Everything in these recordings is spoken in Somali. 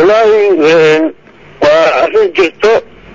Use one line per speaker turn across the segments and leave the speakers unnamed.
wallaahi waa arrin jirto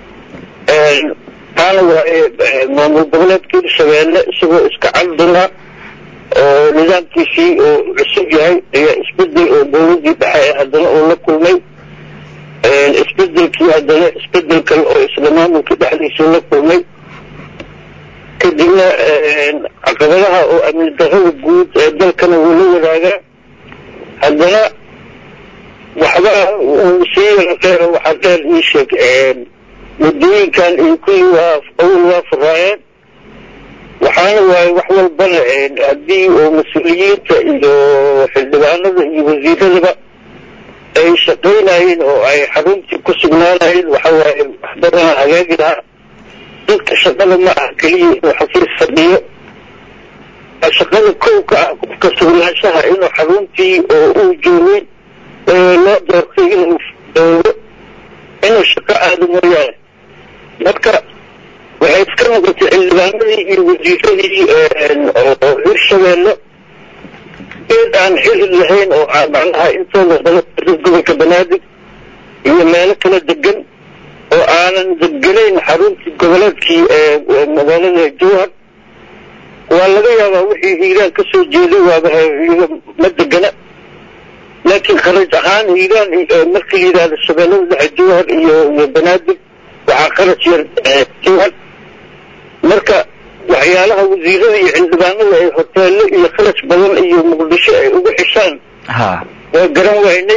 taana waa maamul goboleedka hirshabeelle isagoo iska calduna oo nidaamkiisii oo cusub yahay ayaa isbedel oo dowladii dhexe ee haddana uu la kulmay isbedelkii haddana isbedel kale oo isla maamulka dhexdiisuu la kulmay kadibna caqabadaha oo amni darrada guud ee dalkana wuu la wadaagaa haddana waxba uu sii yarateeno waxaa dheer ii sheeg muddooyinkan iyo kuwii waa awal waa furaayeen waxaana waaye wax walbana haddii oo mas-uuliyiinta iyo xildhibaanada iyo wasiiradaba ay shaqaynayeen oo ay xaruntii ku sugnaanayeen waxa waaye wax badana hagaagi lahaa dadka shaqada ma ah keliya inuu xafiis fadhiyo shaqada kow ka ah qofka sugnaanshaha inuu xaruntii oo uu joogay loo doortay inuu doogo inuu shaqo aado mooyaane marka waxay iska noqotay xildhibaanadii iyo wasiiradii oo hirshabeelle eed aan xili lahayn oo aan macnaha intooda badan gobolka banaadir iyo meelo kala degan oo aanan deganayn xaruntii goboleedkii magaalada jowhar waa laga yaabaa wixii hiiraan ka soo jeeday waaba iyaga ma degana laakiin kharaj ahaan hiiraan marka la yidhahdo shabeellada dhexe jowhar iyo iyo banaadir waxaa kharaj yar jowhar marka waxyaalaha wasiirada iyo xildhibaanada ay hoteelo iyo kharaj badan iyo muqdisho ay ugu xishaan waa garan waynay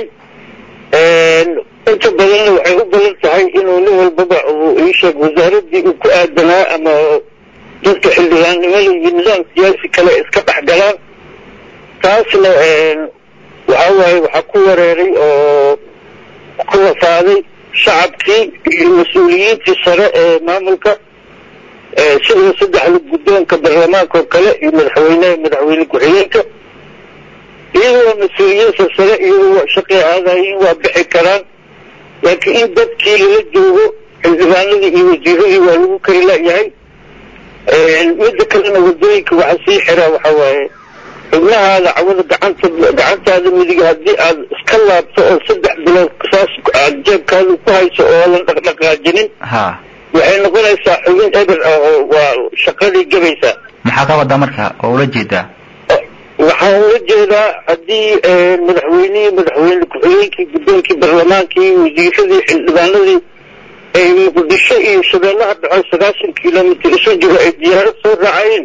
inta badanna waxay u badan tahay inuu nin walbaba uu iisheeg wasaaradii uu ku aadanaa ama dadka xildhibaannimada iyo nidaam siyaasi kale iska dhex galaan taasna waxa waaye waxaa ku wareeray oo ku wafaaday shacabkii iyo mas-uuliyiintii sare ee maamulka sida saddexda guddoonka baarlamaanka oo kale iyo madaxweyneha madaxweyne ku-xigeenka iyada waa mas-uuliyiin sarsare iyada waa shaqay aadayiin waa bixi karaan laakiin in dadkii lala joogo xildhibaanadii iyo wasiiradii waa lagu kari layahay midda kalena wadooyinka waxa sii xiraa waxa waaye xubnahaada cawada gacanta gacantaada midiga haddii aad iska laabto oo saddex bilood saas aad jeebkaada ku hayso oo lan dhaqdhaqaajinin waxay noqonaysaa xubin eber ah oo waa shaqadii gabaysaa
maxaa ka wadaa marka oo ula jeedaa
waxaan ula jeedaa haddii madaxweynihii madaxweyne ku-xigeenkii guddoonkii baarlamaankii wasiiradii xildhibaanadii ay muqdisho iyo shabeellaha dhaco sagaashan kilomitr isu jiro ay diyaarad soo raacayeen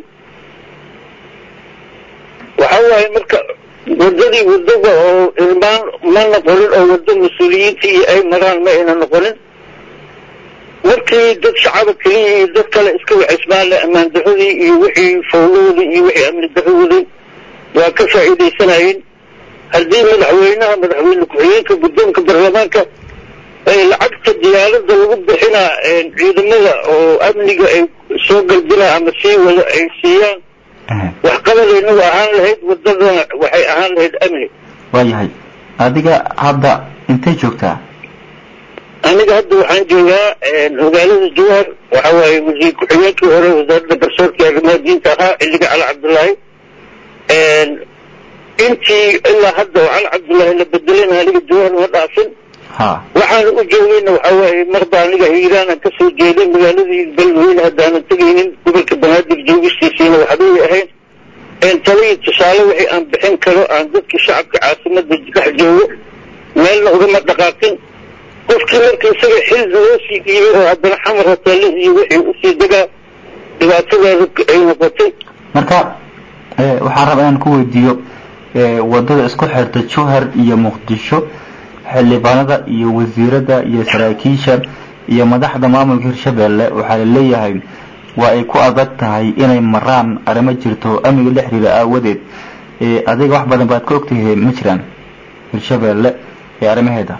waxa waaye marka waddadii waddada oo ilmaan ma noqonin oo waddo mas-uuliyiintii ay maraan ma ayna noqonin markii dad shacaba keliya iyo dad kale iska wacismaanle ammaan daradii iyo wixii fawlahoodii iyo wixii amni daradoodii waa ka faa'iidaysanayeen haddii madaxweynaha madaxweyne ku-xigeenka guddoonka baarlamaanka ay lacagta diyaaradda lagu bixinaa ciidamada oo amniga ay soo galbinaa ama sii wada ay siiyaan waxqabadayna waa ahaan lahayd waddadana waxay ahaan lahayd amni
waayahay adiga hadda intay joogtaa
aniga hadda waxaan joogaa magaalada jowhar waxa waaye wasiir ku-xigeenkii hore wasaaradda garsoorka arrimaha diinta ahaa xilliga cali cabdullaahi intii ilaa hadda oo cali cabdullaahi la bedelana aniga jowhar ma dhaafin waxaana u joogayna waxa waaye marba aniga hiiraanan ka soo jeeday magaaladii beledweyne haddaanan tegaynin gobolka banaadir joogistiisiina waxbay ahayn talaiyo tusaale wixii aan bixin karo aan dadkii shacabka caasimada dhex joogo meelna ugama dhaqaaqin qofkii marka isaga xil loo sii dhiibay oo haddana xamar hoteele iyo wixii usii degaa dhibaatadeeda ay noqotay
marka waxaan rabaa inaan ku weydiiyo wadada isku xirta jowhar iyo muqdisho xildhibaanada iyo wasiirada iyo saraakiisha iyo madaxda maamulka hirshabeelle waxaa la leeyahay waa ay ku adag tahay inay maraan arrimo jirto amniga la xiriira aawadeed adiga wax badan baad ka ogtahay ma jiraan hirshabeelle ee arrimaheeda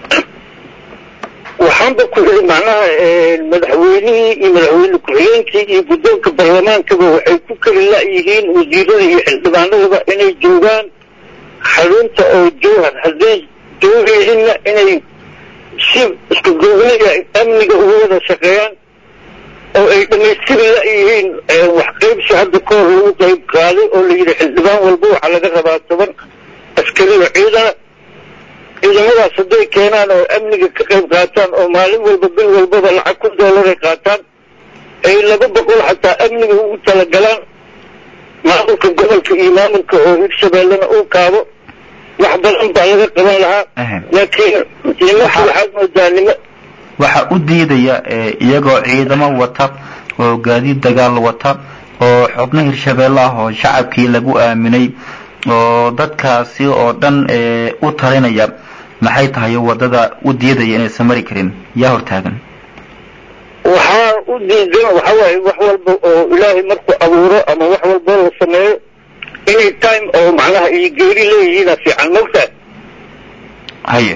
waxaanba ku ii macnaha madaxweynihii iyo madaxweyne ku-xigeenkii iyo guddoonka baarlamaankaba waxay ku keli la-yihiin wasiirada iyo xildhibaanadaba inay joogaan xarunta oo jowhar hadday joogayninna inay si isku googniga amniga uga wada shaqeeyaan oo ay dhammaystiri la-yihiin wax qaybsi hadda ka hor lagu qayb qaaday oo la yidhi xildhibaan walba waxaa laga rabaa toban askari oo ciidana ciidamadaas hadday keenaan oo amniga ka qayb qaataan oo maalin walba bil walbaba lacag kun doolaray qaataan ay laba boqol xataa amniga ugu talagalaan maamulka gobolka iyo maamulka oo hirshabeellena uu kaabo wax badan baa laga qaban lahaa laakiin nimanka waxaad moodaa nima
waxaa u diidaya iyagoo ciidamo wata oo gaadiid dagaal wata oo xubno hirshabeelle ah oo shacabkii lagu aaminay oo dadkaasi oo dhan u talinaya maxay tahay wadada u diidaya inaysan mari karin yaa hortaagan
waxaa u diidan waxa waaye wax walba oo ilaahay markuu abuuro ama wax walba la sameeyo inay time oo macnaha iyo geeri leeyihiina fiican mogtaa
haye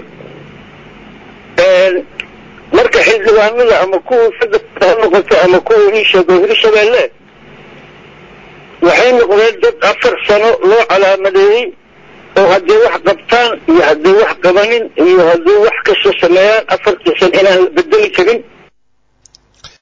marka xildhibaanada ama kuwa federaalka ha noqoto ama kuwa iisheego hirshabeelle waxay noqdeen dad afar sano loo calaamadeeyey oo hadday wax qabtaan iyo hadday wax qabanin iyo hadday wax kasta sameeyaan afartii san inaan la bedeli karin